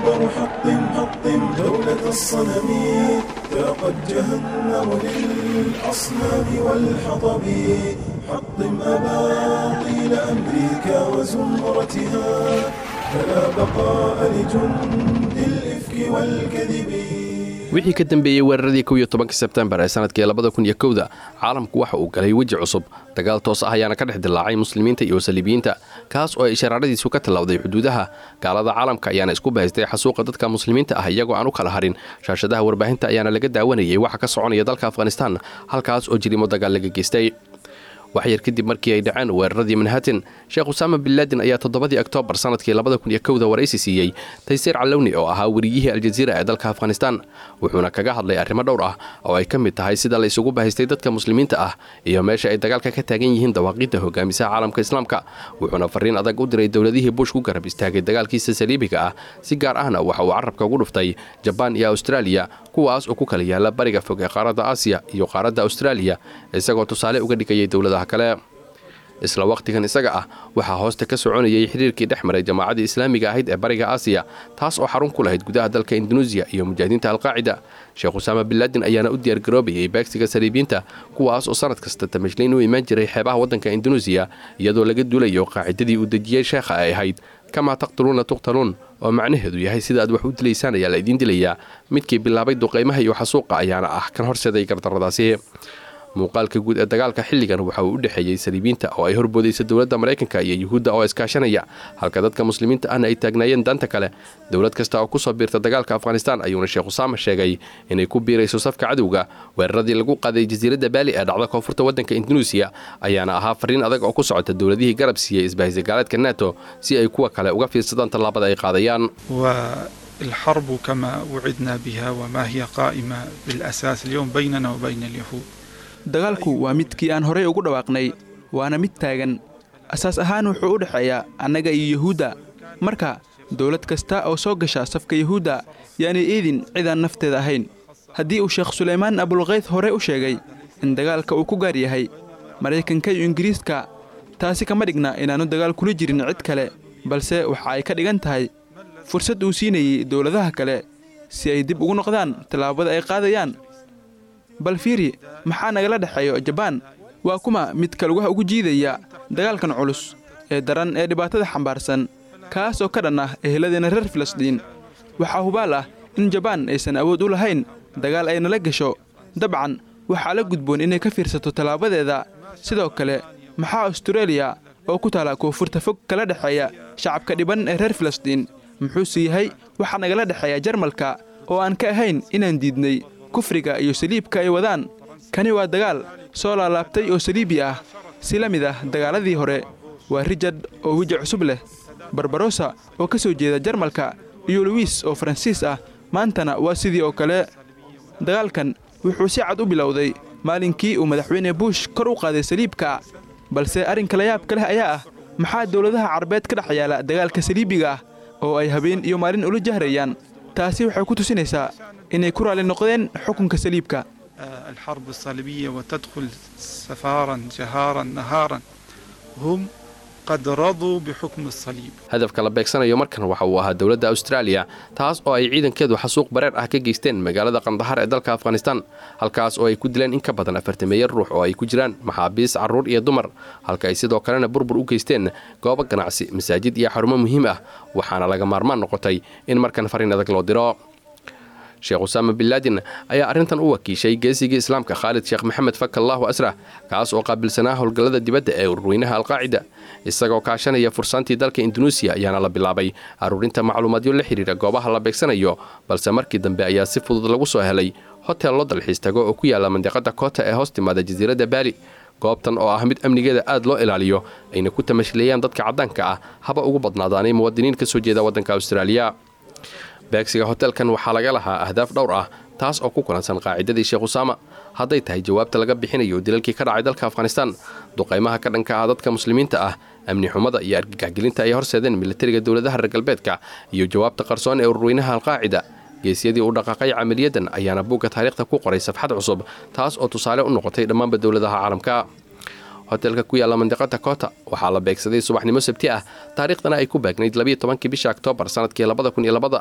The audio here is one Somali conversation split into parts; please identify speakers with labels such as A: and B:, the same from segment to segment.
A: أكبر حطم حطم دولة الصنم ذاقت جهنم للأصنام والحطب حطم أباطيل أمريكا وزمرتها فلا بقاء لجند الإفك والكذب
B: wixii ka dambeeyey weeraradii kow iyo tobanka sebtembar ee sanadkii labada kun iyo kowda caalamku waxa uu galay weji cusub dagaal toos ah ayaana ka dhex dilaacay muslimiinta iyo saliibiyiinta kaas oo ay ishaaraaradiisu ka tallawday xuduudaha gaalada caalamka ayaana isku bahaystay xasuuqa dadka muslimiinta ah iyagoo aan u kala harin shaashadaha warbaahinta ayaana laga daawanayay waxa ka soconaya dalka afghanistan halkaas oo jirimo dagaal laga geystay wax yar kadib markii ay dhaceen weeraradii manhattan sheekh usaama bin laadin ayaa toddobadii oktoobar sanadkii labada kun iyo kowda waraysi siiyey taysiir calowni oo ahaa weriyihii aljaziira ee dalka afghanistan wuxuuna kaga hadlay arrimo dhowr ah oo ay ka mid tahay sida la isugu bahaystay dadka muslimiinta ah iyo meesha ay dagaalka ka taagan yihiin dawaaqiidda hogaamisaha caalamka islaamka wuxuuna fariin adag u diray dowladihii bush ku garab istaagay dagaalkiisa saliibiga ah si gaar ahna waxa uu carabka ugu dhuftay jabaan iyo austraaliya kuwaas oo ku kala yaala bariga fog ee qaaradda aasiya iyo qaaradda austraaliya isagoo tusaale uga dhigayay dowladaha kale isla wakhtigan isaga ah waxaa hoosta ka soconayay xiriirkii dhex maray jamaacaddii islaamiga ahayd ee bariga aasiya taas oo xarun ku lahayd gudaha dalka indunuusiya iyo mujaahidiinta alqaacida sheekh usaama bin laadin ayaana u diyaargaroobayay beegsiga saliibiyiinta kuwaas oo sanad kasta tamashliin u imaan jiray xeebaha waddanka indunuusiya iyadoo laga duulayo qaacidadii uu dejiyey sheekha ay ahayd kamaa taqtuluuna tuqtaluun oo macnaheedu yahay sida aad wax u dilaysaan ayaa la idiin dilayaa midkii bilaabay duqaymaha iyo xasuuqa ayaana ah kan horseeday gardarradaasi muuqaalka guud ee dagaalka xilligan waxa uu u dhexeeyey saliibiinta oo ay horboodaysa dowladda maraykanka iyo yuhuudda oo iskaashanaya halka dadka muslimiinta ahna ay taagnaayeen danta kale dowlad kasta oo kusoo biirta dagaalka afghanistan ayuuna sheekh usaama sheegay inay ku biirayso safka cadowga weeraradii lagu qaaday jasiiradda baali ee dhacda koonfurta waddanka indunuusiya ayaana ahaa fariin adag oo ku socota dowladihii garab siiyey isbahaysa gaaleedka nato si ay kuwa kale uga fiirsadaan tallaabada ay qaadayaan
C: والحرب كما وعدنا بها وما هي قائمة بالأساس اليوم بيننا وبين اليهود
D: dagaalku waa midkii aan horey ugu dhawaaqnay waana mid taagan asaas ahaan wuxuu u dhexeeyaa annaga iyo yuhuudda marka dowlad kasta oo soo gasha safka yuhuudda yaanay eedin cidaan nafteeda ahayn haddii uu sheekh sulaymaan abulkayd horey u sheegay in dagaalka uu ku gaar yahay maraykanka iyo ingiriiska taasi kama dhigna inaannu dagaal kula jirin cid kale balse waxa ay ka dhigan tahay fursad uu siinayey dowladaha kale si ay dib ugu noqdaan tallaabada ay qaadayaan bal fiiri maxaa nagala dhexeeyo jabaan waa kuma midka lugaha ugu jiidaya dagaalkan culus ee daran ee dhibaatada xambaarsan kaas oo ka dhan ah eheladeenna reer filistiin waxaa hubaal ah in jabaan aysan awood u lahayn dagaal ay nala gasho dabcan waxaa la gudboon inay ka fiirsato tallaabadeeda sidoo kale maxaa astareeliya oo ku taala koonfurta fog kala dhexeeya shacabka dhiban ee reer filistiin muxuuse yahay waxaa nagala dhexeeya jarmalka oo aan ka ahayn inaan diidnay kufriga iyo saliibka ay wadaan kani waa dagaal soo laalaabtay oo saliibi ah si la mid ah dagaaladii hore waa rijard oo weji cusub leh barbarosa oo ka soo jeeda jarmalka iyo luwiis oo faransiis ah maantana waa sidii oo kale dagaalkan wuxuu si cad u bilowday maalinkii uu madaxweyne buush kor u qaaday saliibka balse arrinka layaabka leh ayaa ah maxaa dowladaha carabeed ka dhex yaala dagaalka saliibiga ah oo ay habeen iyo maalin ula jahrayaan taasi waxay ku tusinaysaa inay ku raalli noqdeen xukunka saliibka
C: الحرب الصليبية وتدخل سفارا جهارا نهارا هم قد رضوا بحكم الصليب
B: hadafka la beegsanayo markan waxa uu ahaa dowladda austraaliya taas oo ay ciidankeedu xasuuq bareer ah ka geysteen magaalada qandahar ee dalka afghanistan halkaas oo ay ku dileen in ka badan afartameeya ruux oo ay ku jiraan maxaabiis carruur iyo dumar halka ay sidoo kalena burbur u geysteen goobo ganacsi masaajid iyo xarumo muhiim ah waxaana laga maarmaan noqotay in markan fariin adag loo diro sheekh usaama bin laadin ayaa arrintan u wakiishay geesigii islaamka khaalid sheekh maxamed fakallaahu asrah kaas oo qaabilsanaa howlgallada dibadda ee ururweynaha alqaacida isagoo kaashanaya fursaantii dalka indunuusiya ayaana la bilaabay aruurinta macluumaadyo la xidhiira goobaha la beegsanayo balse markii dambe ayaa si fudud lagu soo helay hotel loo dalxiis tago oo ku yaalla mandiqada koota ee hoos timaada jasiiradda baali goobtan oo ah mid amnigeeda aad loo ilaaliyo ayna ku tamashleeyaan dadka caddaanka ah haba ugu badnaadaanay muwaadiniin ka soo jeeda waddanka austraaliya beegsiga hotelkan waxaa laga lahaa ahdaaf dhowr ah taas oo ku kulansan qaacidadii sheekh usaama hadday tahay jawaabta laga bixinayo dilalkii ka dhacay dalka afghanistan duqaymaha ka dhanka ah dadka muslimiinta ah amni xumada iyo argagaxgelinta ay horseedeen militariga dowladaha reer galbeedka iyo jawaabta qarsoon ee ururweynaha alqaacida geesyadii u dhaqaaqay camaliyadan ayaana buugga taariikhda ku qoray safxad cusub taas oo tusaale u noqotay dhammaanba dowladaha caalamka hotelka ku yaalla mandiqada koota waxaa la beegsaday subaxnimo sabti ah taariikhdana ay ku baagnayd labiyo tobankii bisha oktoobar sanadkii labada kun iyo labada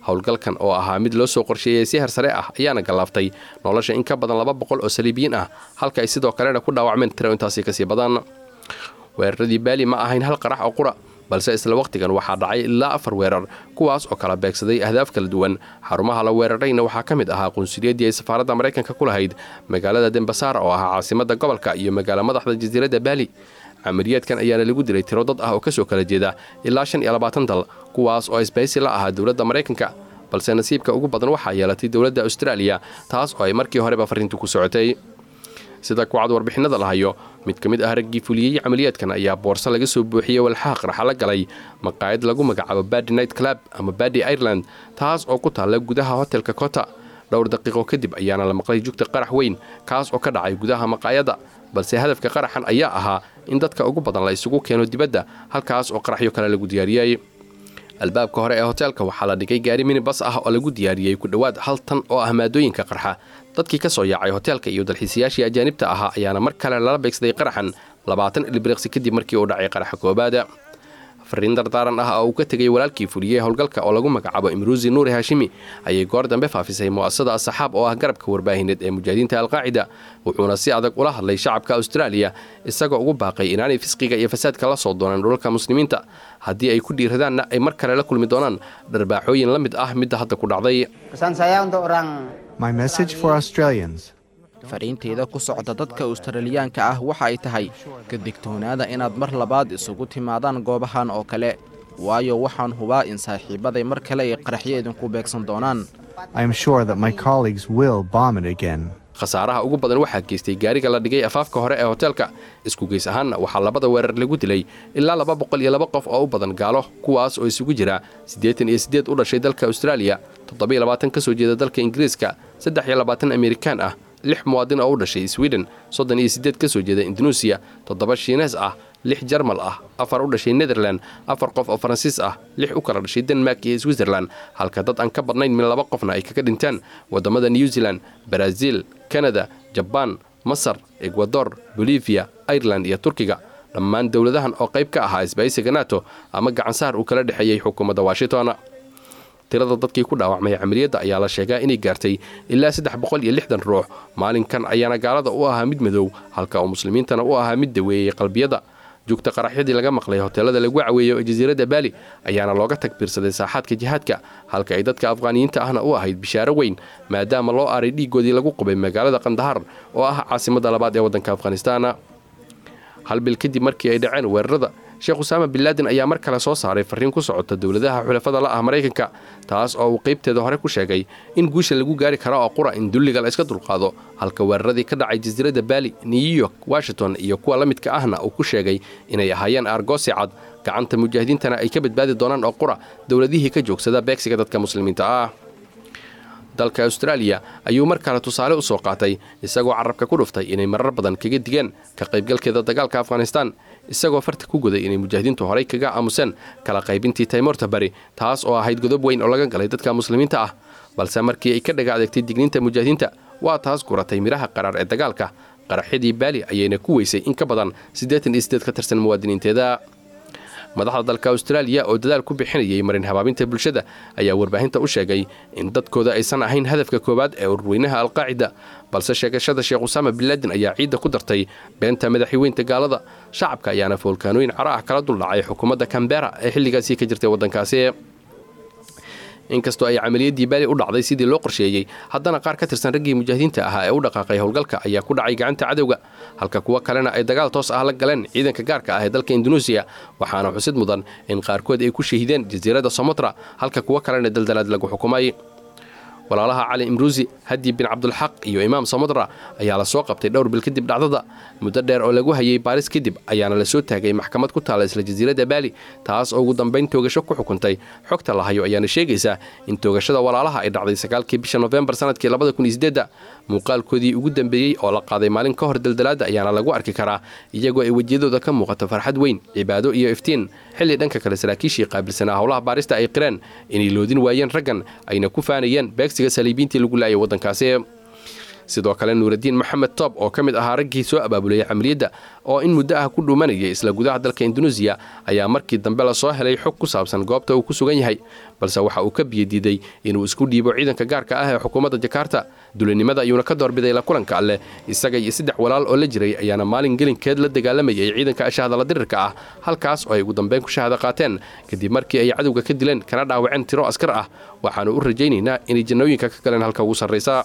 B: howlgalkan oo ahaa mid loo soo qorsheeyey si hersare ah ayaana gallaaftay nolosha in ka badan laba boqol oo saliibiyiin ah halka ay sidoo kalena ku dhaawacmeen tiro intaasi kasii badan weeraradii baali ma ahayn hal qarax oo qura balse isla wakhtigan waxaa dhacay ilaa afar weerar kuwaas oo kala beegsaday ahdaaf kala duwan xarumaha la weerarayna waxaa ka mid ahaa qunsuliyadii ay safaaradda maraykanka ku lahayd magaalada dembasaar oo ahaa caasimadda gobolka iyo magaalo madaxda jasiiradda baali camaliyaadkan ayaana lagu dilay tiro dad ah oo kasoo kala jeeda ilaa shan iyo labaatan dal kuwaas oo isbaysi la ahaa dowladda maraykanka balse nasiibka ugu badan waxaa yeelatay dowladda austraaliya taas oo ay markii horeba farriintu ku socotay sida kucad warbixinada la hayo mid ka mid ah raggii fuliyey camaliyaadkan ayaa boorso laga soo buuxiyey walxaha qaraxa la galay maqaayad lagu magacaabo badi night club ama badi ireland taas oo ku taalla gudaha hotelka kota dhowr daqiiqo kadib ayaana la maqlay jugta qarax weyn kaas oo ka dhacay gudaha maqaayadda balse hadafka qaraxan ayaa ahaa in dadka ugu badan la isugu keeno dibadda halkaas oo qaraxyo kale lagu diyaariyey albaabka hore ee hoteelka waxaa la dhigay gaari minibas ah oo lagu diyaariyey ku dhowaad hal tan oo ah maadooyinka qarxa dadkii ka soo yaacay hoteelka iyo dalxiisayaashii ajaanibta ahaa ayaana mar kale lala beegsaday qaraxan labaatan ilbiriqsi kadib markii uu dhacay qaraxa koobaada fariin dardaaran ah oo uu ka tegay walaalkii fuliyey howlgalka oo lagu magacaabo imruusi nuuri haashimi ayay goor dambe faafisay mu'asasada asaxaab oo ah garabka warbaahineed ee mujaahidiinta alqaacida wuxuuna si adag ula hadlay shacabka austraaliya isagoo ugu baaqay inaanay fisqiga iyo fasaadka la soo doonaan dhulalka muslimiinta haddii ay ku dhiiradaanna ay mar kale la kulmi doonaan dharbaaxooyin la mid ah midda hadda ku dhacday
E: Pesan saya untuk orang
F: My message for Australians
G: fariinteyda ku socda dadka australiyaanka ah waxa ay tahay ka digtoonaada inaad mar labaad isugu timaadaan goobahan oo kale waayo waxaan hubaa in saaxiibaday mar kale ay qaraxyo idinku beegsan doonaan
F: I am sure that my colleagues will bomb it again.
B: khasaaraha ugu badan waxaa geystay gaariga la dhigay afaafka hore ee hoteelka isku geys ahaanna waxaa labada weerar lagu dilay ilaa laba boqol iyo laba qof oo u badan gaalo kuwaas oo isugu jira siddeetan iyo siddeed u dhashay dalka austraaliya toddoba-iyo labaatan ka soo jeeda dalka ingiriiska saddex iyo labaatan amerikaan ah lix muwaadin oo u dhashay sweden soddon iyo siddeed ka soo jeeda indunuusiya toddoba shiinees ah lix jarmal ah afar u dhashay netherland afar qof oo faransiis ah lix u kala dhashay denmark iyo switzerland halka dad aan ka badnayn min laba qofna ay kaga dhintaan waddamada new zealand baraasiil kanada jabaan masar ekwador bolivia ireland iyo turkiga dhammaan dowladahan oo qayb ka ahaa isbaysiga nato ama gacansaar uu kala dhexeeyey xukuumadda washington tirada dadkii ku dhaawacmay camaliyadda ayaa la sheegaa inay gaartay ilaa saddex boqol iyo lixdan ruux maalinkan ayaana gaalada u ahaa mid madow halka uu muslimiintana u ahaa mid daweeyey qalbiyada joogta qaraxyadii laga maqlay hoteelada lagu caweeyo ee jasiiradda baali ayaana looga tagbiirsaday saaxaadka jihaadka halka ay dadka afqaaniyiinta ahna u ahayd bishaaro weyn maadaama loo aaray dhiiggoodii lagu qubay magaalada qandahar oo ah caasimadda labaad ee waddanka afghanistaan hal bil kadib markii ay dhaceen weerarada sheekh usaama bin laadin ayaa mar kale soo saaray farriin ku socota dowladaha xulafada la ah maraykanka taas oo uu qaybteeda hore ku sheegay in guusha lagu gaari karo oo qura in dulliga la iska dulqaado halka weeraradii ka dhacay jasiiradda baali new york washington iyo kuwa la midka ahna uu ku sheegay inay ahaayeen aargoosi cad gacanta mujaahidiintana ay ka badbaadi doonaan oo qura dowladihii ka joogsada beegsiga dadka muslimiinta ah dalka austraaliya ayuu mar kale tusaale u soo qaatay isagoo carabka ku dhuftay inay marar badan kaga digeen ka qaybgalkeeda dagaalka afghanistaan isagoo farta ku guday inay mujaahidiintu horay kaga aamuseen kala qaybintii taymorta bari taas oo ahayd godob weyn oo laga galay dadka muslimiinta ah balse markii ay ka dhaga adeegtay digniinta mujaahidiinta waa taas guratay midhaha qaraar ee dagaalka qaraxyadii baali ayayna ku weysay in ka badan siddeetan iyo siddeed ka tirsan muwaadiniinteeda madaxda dalka austraaliya oo dadaal ku bixinayay marin habaabinta bulshada ayaa warbaahinta u sheegay in dadkooda aysan ahayn hadafka koowaad ee ururweynaha alqaacida balse sheegashada sheekh usaama binlaadin ayaa ciidda ku dartay beenta madaxweynta gaalada shacabka ayaana foolkaanooyin caro ah kala duldhacay xukuumadda kambera ee xilligaasi ka jirtay waddankaasi inkastoo ay camaliyadii baali u dhacday sidii loo qorsheeyey haddana qaar ka tirsan raggii mujaahidiinta ahaa ee u dhaqaaqay howlgalka ayaa ku dhacay gacanta cadowga halka kuwo kalena ay dagaal toos ah la galeen ciidanka gaarka ah ee dalka indunuusiya waxaana xusid mudan in qaarkood ay ku shahiideen jasiiradda somotra halka kuwo kalena daldalaad lagu xukumay walaalaha cali imruusi hadi bin cabdulxaq iyo imaam samodra ayaa la soo qabtay dhowr bil kadib dhacdada muddo dheer oo lagu hayay baaris kadib ayaana la soo taagay maxkamad ku taala isla jasiiradda baali taas oo ugu dambayn toogasho ku xukuntay xogta la hayo ayaana sheegaysaa in toogashada walaalaha ay dhacday sagaalkii bisha nofembar sanadkii labada kun iyo sideedda muuqaalkoodii ugu dambeeyey oo la qaaday maalin ka hor daldalaadda ayaana lagu arki karaa iyagoo ay wejiyadooda ka muuqato farxad weyn cibaado iyo iftiin xilli dhanka kale saraakiishii qaabilsanaa howlaha baarista ay qireen inay loodin waayeen raggan ayna ku faanayeen beegsiga saliibiintii lagu laayay waddankaasi sidoo kale nuuraddiin maxamed toob oo ka mid ahaa raggii soo abaabulayay camaliyadda oo in muddo ah ku dhuumanayay isla gudaha dalka induneisiya ayaa markii dambe lasoo helay xog ku saabsan goobta uu ku sugan yahay balse waxa uu ka biyadiiday inuu isku dhiibo ciidanka gaarka ah ee xukuumadda jakarta dulinimada ayuuna ka doorbiday la kulanka alleh isaga iyo saddex walaal oo la jiray ayaana maalin gelinkeed la dagaalamayay ciidanka ashahadala dirirka ah halkaas oo ay ugu dambeyn ku shahado qaateen kadib markii ay cadowga ka dileen kana dhaawaceen tiro askar ah waxaanu u rajaynaynaa inay jannooyinka ka galeen halka ugu sarraysa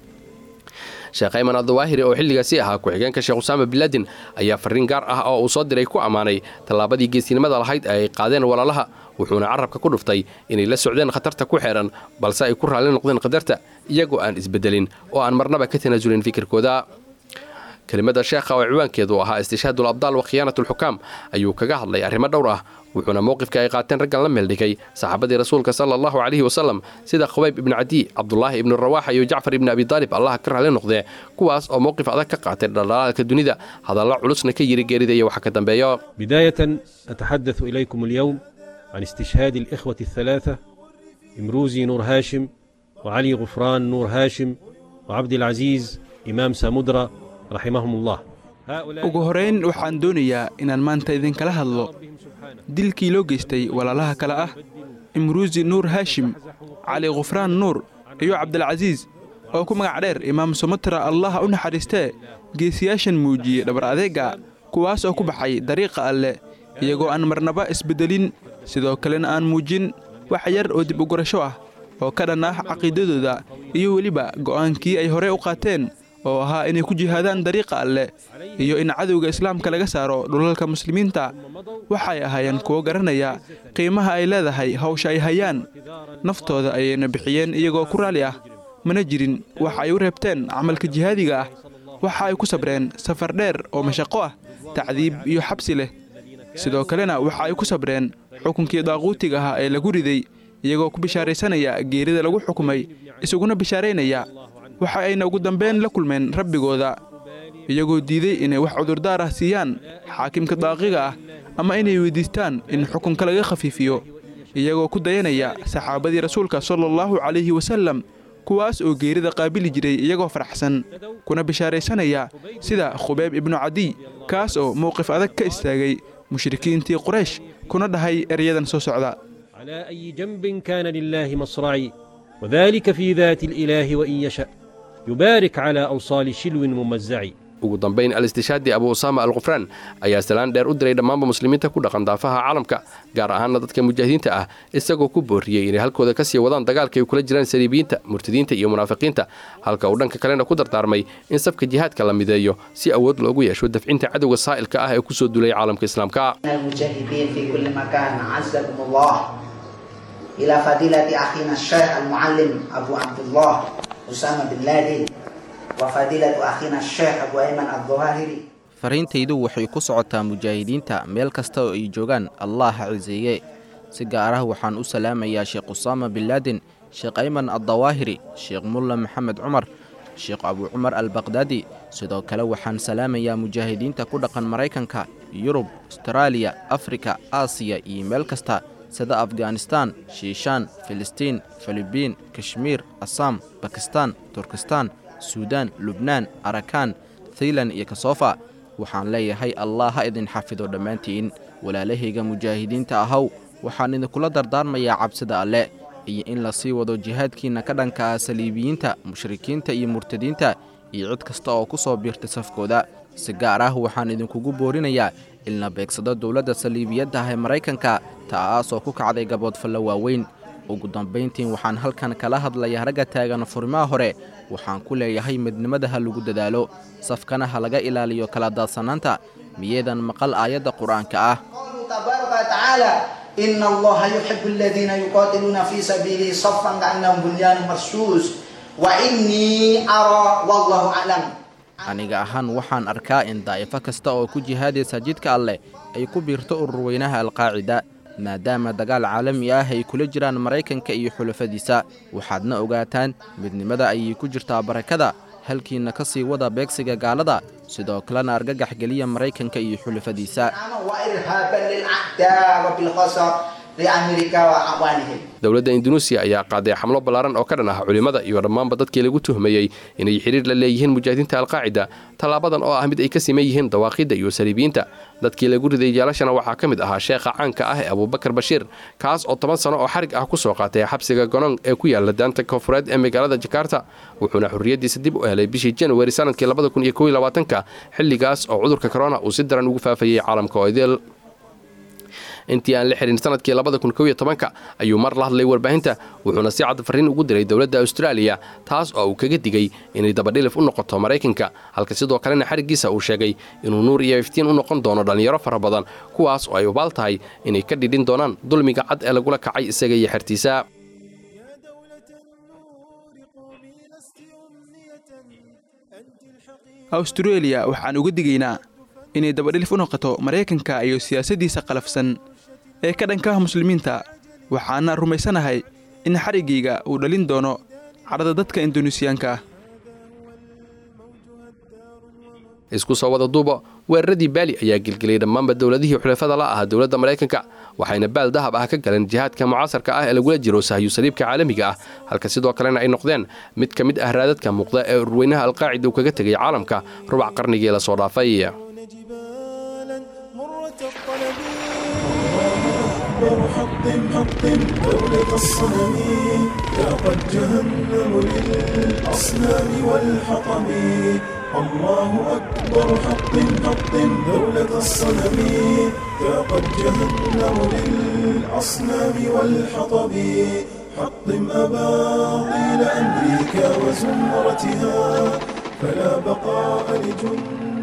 B: sheekh ayman adawaahiri oo xilligaasi ahaa ku-xigeenka sheekh usaama bilaadin ayaa farriin gaar ah oo uu soo diray ku ammaanay tallaabadii geesinimada lahayd ee ay qaadeen walaalaha wuxuuna carabka ku dhuftay inay la socdeen khatarta ku xeedhan balse ay ku raalli noqdeen qadarta iyagoo aan isbeddelin oo aan marnaba ka tanaasulin fikirkooda kelimada sheekha oo ciwaankeedu ahaa istishhaadul abdaal wa khiyaanatulxukaam ayuu kaga hadlay arrimo dhowr ah wuxuuna mowqifka ay qaateen raggan la meeldhigay saxaabadii rasuulka sala allahu calayhi wasalam sida khubayb ibnu cadiy cabdulaahi ibnu rawaaxa iyo jacfar ibni abi daalib allaha ka raalli noqdee kuwaas oo mowqif adag ka qaatay dhaldhalaalka dunida hadalla culusna ka yiri geerida iyo waxa ka dambeeyo
E: بداية أتحدث إليكم اليوم عن استشهاد الإخوة الثلاثة إمروزي نور هاشم وعلي غفران نور هاشم وعبد العزيز إمام سامودرا رحمهم الله هؤلاء
D: ugu horayn waxaan doonayaa inaan maanta idinkala hadlo dilkii loo geystay walaalaha kale ah imruusi nuur haashim cali khufraan nuur iyo cabdilcasiis oo ku magac dheer imaam sumatra allaha u naxariistee geesiyaashan muujiyey dhabar adeega kuwaas oo ku baxay dariiqa alleh iyagoo aan marnaba isbeddelin sidoo kalena aan muujin wax yar oo dib u gurasho ah oo ka dhan ah caqiidadooda iyo weliba go'aankii ay horey u qaateen oo ahaa inay ku jihaadaan dariiqa alleh iyo in cadowga islaamka laga saaro dhulalka muslimiinta waxay ahaayeen kuwo garanaya qiimaha ay leedahay hawsha ay hayaan naftooda ayayna bixiyeen iyagoo ku raalli ah mana jirin waxa ay u reebteen camalka jihaadiga ah waxa ay ku sabreen safar dheer oo mashaqo ah tacdiib iyo xabsi leh sidoo kalena waxa ay ku sabreen xukunkii daaquutiga ahaa ee lagu riday iyagoo ku bishaaraysanaya geerida lagu xukumay isuguna bishaaraynaya waxa ayna ugu dambeyn la kulmeen rabbigooda iyagoo diiday inay wax cudurdaar ah siiyaan xaakimka daaqiga ah ama inay weydiistaan in xukunka laga khafiifiyo iyagoo ku dayanaya saxaabadii rasuulka sala allahu calayhi wasallam kuwaas oo geerida qaabili jiray iyagoo faraxsan kuna bishaaraysanaya sida khubayb ibnu cadiy kaas oo mowqif adag ka istaagay mushrikiintii quraysh kuna dhahay eryadan soo socda
E: على أي جنب كان لله مصرعي وذلك في ذات الإله وإن يشأ يبارك على أوصال شلو ممزعي
B: ugu dambayn al-istishaadi abu usaama al khufraan ayaa salaan dheer u diray dhammaanba muslimiinta ku dhaqan daafaha caalamka gaar ahaana dadka mujaahidiinta ah isagoo ku booriyey inay halkooda ka sii wadaan dagaalka ay kula jiraan saliibiyiinta murtadiinta iyo munaafiqiinta halka uu dhanka kalena ku dardaarmay in safka jihaadka la mideeyo si awood loogu yeesho dafcinta cadowga saa'ilka ah ee ku soo duulay caalamka islaamka
H: المجاهدين في كل مكان عزكم الله إلى فضيلة أخينا الشيخ المعلم أبو عبد الله أسامة بن لادن وفضيلة أخينا الشيخ أبو أيمن الظواهري
G: fariintaydu waxay ku socotaa mujaahidiinta meel kasta oo ay joogaan allah ha ciseeye si gaar ah waxaan u salaamayaa sheekh usaama bin laadin sheekh ayman addawaahiri sheekh mulla maxamed cumar sheekh abu cumar albaqdaadi sidoo kale waxaan salaamayaa mujaahidiinta ku dhaqan maraykanka yurub astaraaliya afrika aasiya iyo meel kasta sida afganistaan shiishaan filistiin filibiin kashmiir asaam bakistaan turkistaan suudaan lubnaan arakaan thailan iyo kasofa waxaan leeyahay allah ha idin xafido dhammaantiin walaalahayga mujaahidiinta ahaw waxaan idinkula dardaarmayaa cabsida alle iyo in la sii wado jihaadkiinna ka dhanka ah saliibiyiinta mushrikiinta iyo murtadiinta iyo cid kasta oo ku soo biirtay safkooda si gaar ah waxaan idinkugu boorinayaa in la beegsado dowladda saliibiyadda ah ee maraykanka ta'aasoo ku kacday gaboodfallo waaweyn ugu dambayntiin waxaan halkan kala hadlayaa ragga taagan furimaha hore waxaan ku leeyahay midnimada ha lagu dadaalo safkana ha laga ilaaliyo kala daadsanaanta miyeedan maqal aayadda qur-aanka ah
H: قوله تبارك وتعالى إن الله يحب الذين يقاتلون في سبيله صفا كأنهم بنيان مرصوص وإني أرى والله أعلم
G: aniga ahaan waxaan arkaa in daa'ifo kasta oo ku jihaadaysa jidka alleh ay ku biirto ururweynaha alqaacida maadaama dagaal caalami ah ay kula jiraan maraykanka iyo xulafadiisa waxaadna ogaataan midnimada ayay ku jirtaa barakada halkiinna ka sii wada beegsiga gaalada sidoo kalena argagax geliya maraykanka iyo xulafadiisa
H: وإرهابا للأعداء وبالخصر لأمريكا وأعوانهم
B: dowladda indunuusiya ayaa qaaday xamlo ballaaran oo ka dhan ah culimmada iyo dhammaanba dadkii lagu tuhmayey inay xidhiir la leeyihiin mujaahidiinta alqaacida tallaabadan oo ah mid ay ka siman yihiin dawaaqidda iyo saliibiyiinta dadkii lagu riday jeelashana waxaa ka mid ahaa sheekha caanka ah ee abuubakar bashiir kaas oo toban sano oo xarig ah ku soo qaatay xabsiga gonong ee ku yaala daanta koonfureed ee magaalada jakarta wuxuuna xorriyaddiisa dib u helay bishii januari sanadkii ka xilligaas oo cudurka korona uu si daran ugu faafayey caalamka oo idil intii aan la xihin sanadkii ka ayuu mar la hadlay warbaahinta wuxuuna si cad farriin ugu diray dowladda austraaliya taas oo uu kaga digay inay dabadhilif u noqoto maraykanka halka sidoo kalena xariggiisa uu sheegay inuu nuur iyo iftiin u noqon doono dhallinyaro fara badan kuwaas oo ay ubaal tahay inay ka dhidhin doonaan dulmiga cad ee lagula kacay isaga iyo xertiisa
D: awstareeliya waxaan uga digaynaa inay dabadhilif u noqoto maraykanka iyo siyaasaddiisa qalafsan ee ka dhankaah muslimiinta waxaana rumaysanahay in xariggayga uu dhalin doono cadhada dadka indunuusiyaanka ah
B: isku soo wada duuba weeraradii baali ayaa gelgeliyay dhammaanba dowladihii xulafada la ahaa dowladda maraykanka waxayna baal dahab ah ka galeen jihaadka mucaasarka ah ee lagula jiro sahyu saliibka caalamiga ah halka sidoo kalena ay noqdeen mid ka mid ah raadadka muuqda ee urweynaha alqaacida uu kaga tegay caalamka rubac qarnigii la soo dhaafay
A: حطم حطم دولة الصنم ذاقت جهنم للأصنام والحطم الله أكبر حطم حطم دولة الصنم ذاقت جهنم للأصنام والحطب حطم أباطيل أمريكا وزمرتها فلا بقاء لجند